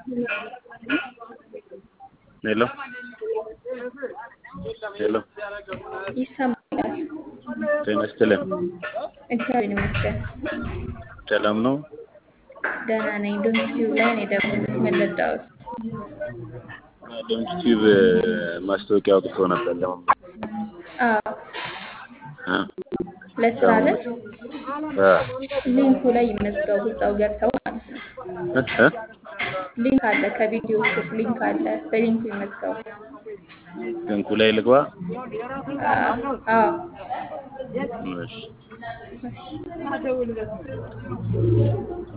ሄሎ ሄሎ ይሰማል። ጤና ይስጥልን። እግዚአብሔር ይመስገን ሰላም ነው? ደህና ነኝ። ዶንኪቲዩብ ላይ ነው የደወልኩት። ምን ልርዳዎት? ዶንኪ ቲዩብ ማስታወቂያ አውጥቶ ነበር ለመማር አዎ እ? ለስራ አይደል? እ? ሊንኩ ላይ ይመዝገቡ። እዛው ገብተው ማለት ነው። እ? እ? ሊንክ አለ፣ ከቪዲዮ ስር ሊንክ አለ። በሊንኩ ይመዝገቡ። ሊንኩ ላይ ልግባ? አዎ አዎ። እሺ